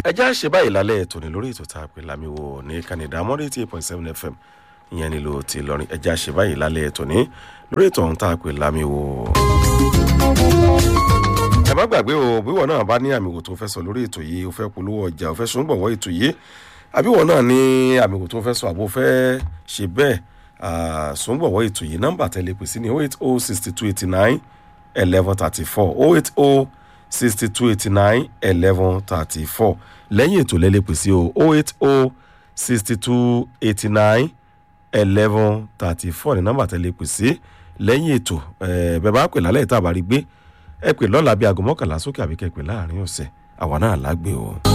ẹ já ṣe báyìí lálẹ́ ètò ní lórí ètò tá a pè lámiwo ní canada mọ́rí eighty eight point seven fm ìyẹn nílò ti lọrin ẹ já ṣe báyìí lálẹ́ ètò ní lórí ètò ọ̀hún tá a pè lámiwo. ẹ má gbàgbé o bíwọ náà bá ní àmì wò tó fẹ́ sọ lórí ètò yìí o fẹ́ polówó ọjà o fẹ́ sùngbọ̀wọ́ ètò yìí àbíwọ náà ní àmì wò tó fẹ́ sọ àbò fẹ́ ṣe bẹ́ẹ̀ sùngbọ̀wọ́ ètò yìí nọ́mbà tẹ́lẹ̀ pèsè ní oh eight oh sixty two eighty nine eleven thirty four oh eight oh sixty two eighty nine eleven thirty four lẹ́yìn ètò lẹ́lẹ́pẹ̀ sí o oh eight oh sixty two eighty nine eleven thirty four ní nọ́mbà tẹ́lẹ́pẹ̀ sí lẹ́yìn ètò bẹ́ẹ̀ bá pè lálẹ́ ìta àbárí gbé ẹ pè lọ́la bíi aago mọ́kànlá sókè àbíkẹ́ pè láàrin ọ̀sẹ̀ àwa náà lágbè o.